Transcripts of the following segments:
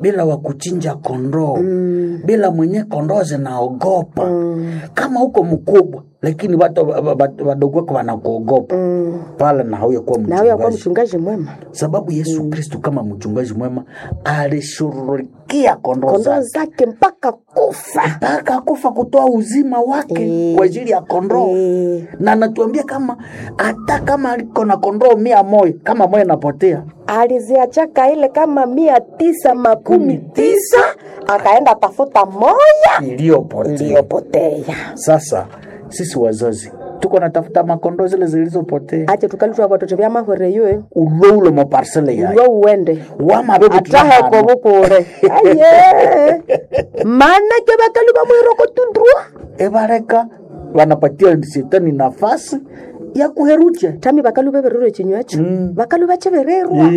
bila wa kuchinja kondoo bila mwenye kondoo zinaogopa kama huko mkubwa lakini watu wa- wa- wa- wadogo wako wanakuogopa pale na hauya kuwa na huyo akuwa mchungaji mchungaji mwema sababu yesu kristu kama mchungaji mwema alishughulikia kondoo kondoo zake zake mpaka kufa mpaka kufa kutoa uzima wake Eh. kwa ajili ya kondoo Eh. na anatuambia kama hata kama aliko na kondoo mia moja kama moja inapotea aliziachaka ile kama mia tisa makumi tisa akaenda tafuta moya iliyopotea iliyopotea sasa sisi wazazi tuko natafuta makondoo zile zilizopotea ache tukalitwa vatoto vya mahore yoe ulwe ule maparsele yayo ulwo uwende wamabebu ataheko bukure aye manake bakali bamwiroko tudrua ebareka wanapatia shetani nafasi ya kuherucha tami bakalu bebererwe chinywacho bakalu bachebererwa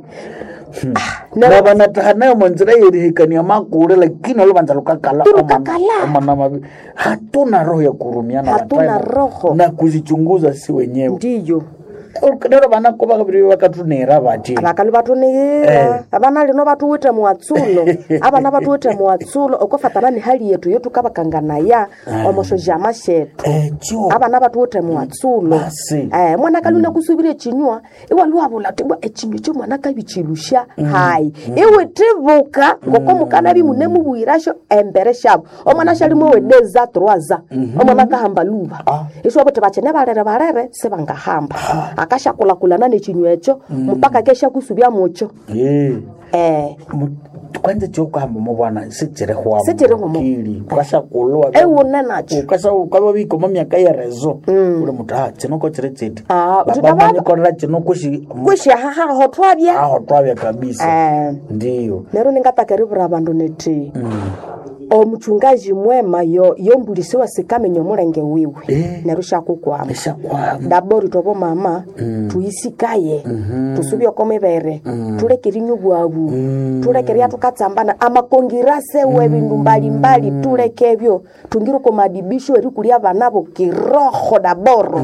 na vanataha nayo manzira yerihikania makure lakini oluvanza lukakala Tulukakala. omana mavi hatuna roho ya kurumiana Hatuna watayo roho. na kuzichunguza si wenyewe ndiyo lero vanako vakaviri vakatunera vati abakalu batunihira abana lino batuwite muwatsulo abana batuwite muwatsulo okofatana ni hali yetu yotukabakanganaya omoshojama shetu echo abana batuwite muwatsulo Basi. eh, mwana kaluna kusubira echinywa iwaluwabula tibwa echinywa kyo mwana kabichilusha hayi iwe tibuka ngoko mukana bimune mubwirasho embere shabo omwana shalimo wedeza troaza omwana kahamba luba iswo bote bachene barere barere sebangahamba akashakulakulana nechinywa echo mpaka kesha kusubya mucho ye eh Mu- kwanza chokuhamba mubwana sichirihwa Sichirihwa mu- mukili kwashakulwa ewune nacho ukasa ukava vikoma myaka yerezo uli mutu ha chinoko chiri chiti Ah, baba tutababa- manyikorera chino kushi kwishahahaho twabya aho twavya kabisa eh ndiyo nero ningatakeriwura bandu neti omuchungaji mwema yo yombulisiwa sikamenya omulenge wiwe Eh. nero shakukwama eshakwama dabori tobo mama tuyisikaye tusubye oko mibere tulekeri nyubwabu tulekeria tukatsambana amakongirase we bindu mbalimbali tulekebyo tungire ko madibisho eri kulia banabo kiroho daboro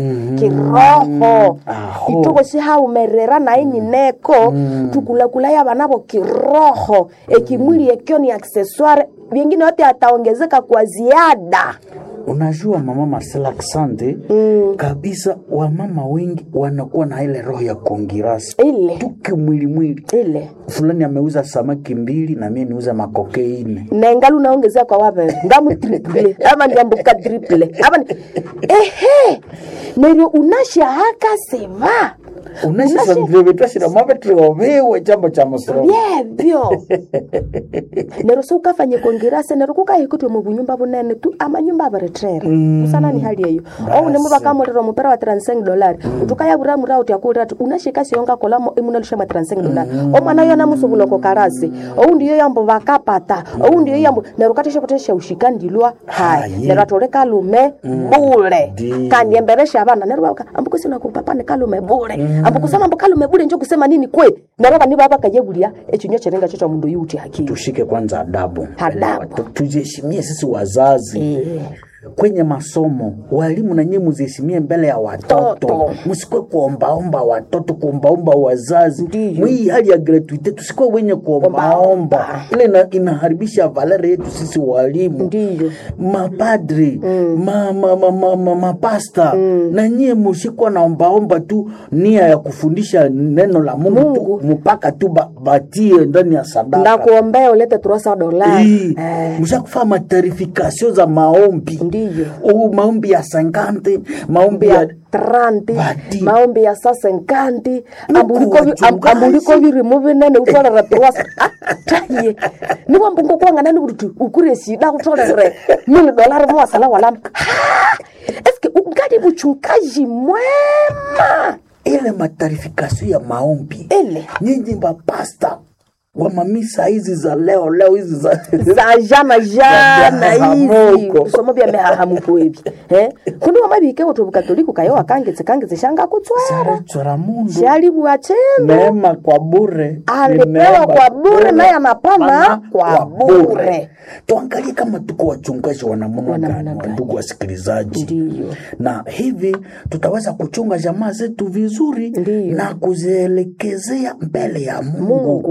kiroho Aho. itoko sihaumerera naye nyineko tukulakulaya banabo kiroho ekimwili ekyo ni accessoire vingine yote ataongezeka kwa ziada unajua mama Marcela Asante kabisa wamama wengi wanakuwa na ile roho ya kongirasi ile tuke mwili mwili ile fulani ameuza samaki mbili na mie niuza makoke ine nengalu naongezea kwa wabere ngamu triple ama ndiambuka triple ama ni- ehe neryo unashahaka seva unashisandirevetwashira mavetreovewe chambo cha musoro vyevyo neryo siukafanye kongirase neryo kukahikutwe mubunyumba bunene tu amanyumba abaretrera usana ni hali eyo ounemu bakamulira omupera wa 35 dolari utukayabura mura uti akulira ati unashika siyonga kolamo imunalusha mwa 35 dolari omwana yo namusubuloko karasi oundi yo yambo bakapata oundi yo yambo neryo kateshapotesha ushikandilwa hai Hayi. neryo atole kalume bule Ndi. kandi emberesha abana neryo baka ambukusina kupapane kalume bule ambukusema ambu kalume bule njo kusema nini kwe neryo bani baba kayebulia echinywa cherenga cho cha mundu yuti hakili tushike kwanza adabu Adabu. Tu- tujiheshimie sisi wazazi kwenye masomo walimu na nyie muziheshimie mbele ya watoto Toto. msikwe kuombaomba watoto kuombaomba wazazi Ndiyo. mwii hali ya gratuite tusikwe wenye kuombaomba ile ina, inaharibisha valere yetu sisi walimu ndiyo mapadri ma, ma, ma, ma, ma, mapasta na nyie mushikwa naombaomba tu nia ya kufundisha neno la mungu, Mungu. tu mpaka tu ba, batie ndani ya sadaka ndakuombea ulete turosa dolari Hii, mshakufaa matarifikasio za maombi ndiyo Oh, maombi ya sankante maombi ya ya tranti Badi. maombi ya sasa nkanti Nuku wachungaji. ambuliko birimu binene utolere tuwasa taye niwa mbungo kwangana ni burutu ukure sida utolere mili dolari mwasala walama Ha! eske ungadi buchungaji mwema ile matarifikasio ya maombi ile nyinyi mapasta wa mamisa hizi za leo leo hizi za za jana jana hizi Mehahamuko. bisomo bya mehahamuko ebi eh kundi wamabike wotu bukatoliku kayo akangetse kangetse shanga kutswara sarechora mundu shali bwachendo neema kwa bure Ni alipewa neema kwa bure naye anapana Pana kwa bure tuangalie kama tuko wachungaji wa namna Wa namna gani gani. ndugu wasikilizaji Ndiyo. na hivi tutaweza kuchunga jamaa zetu vizuri Ndiyo. na kuzielekezea mbele ya mungu Mungu.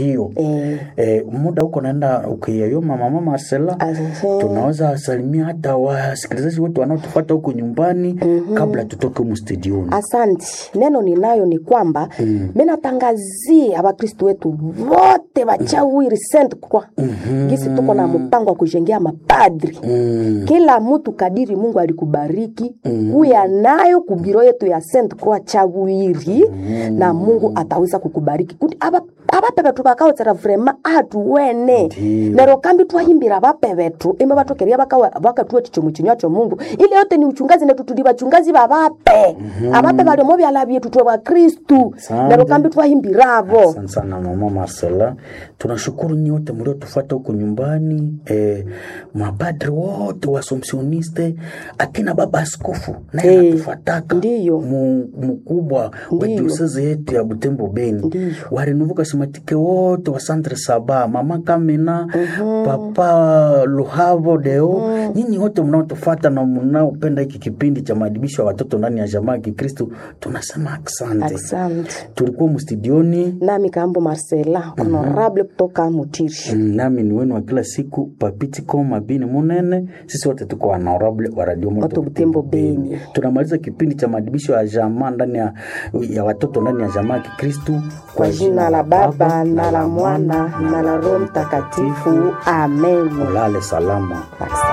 Ndio. Eh. Eh, muda huko naenda ukiyayoma mama Marcela, Asante. tunaweza salimia hata wasikilizaji wetu wanaotupata huko nyumbani kabla tutoke humu studioni. Asanti. Neno ninayo ni kwamba mm. minatangazia Wakristo wetu wote wachawiri Saint Croix mm-hmm. gisi tuko na mpango wa kujengea mapadri Mm. kila mtu kadiri Mungu alikubariki mm. kuya nayo kubiro yetu ya Saint Croix chawiri mm. na Mungu ataweza kukubariki kuti aba abape betu bakaotsera vrema atuwene Ndiyo. nero kambi twahimbira abape betu ime batokeria bakawa bakatuwa chichomo chinywa cho Mungu ile yote ni uchungazi netu tuli bachungazi babape abape baliomo byala byetu twe bakristu Asante. nero kambi twahimbiravo Asante sana mama Marcela, tunashukuru nyote mliotufuata huko nyumbani eh, mapadri wote wasomsioniste, akina baba askofu naye Eh, anatufataka ndiyo. Mu- mkubwa wa Ndiyo. dioseze yetu ya Butembo Beni, Ndiyo. warinuvuka simatike wote wa Centre Saba, mama Kamina, papa Luhavo Deo, nyinyi wote mnaotufata na mnaopenda hiki kipindi cha maadibisho ya watoto ndani ya jamaa ya Kikristo, tunasema asante. asante Tulikuwa mstudioni nami kambo Marcela honorable kutoka Mutiri Mm, nami ni wenu wa kila siku papitiko mabini munene sisi wote tuko honorable wa radio moto Moto Butembo Beni. tunamaliza kipindi cha maadibisho ya jamaa ndani ya, ya watoto ndani ya jamaa ya kikristu kwa jina la Baba na la Mwana na la Roho Mtakatifu amen ulale salama Asante.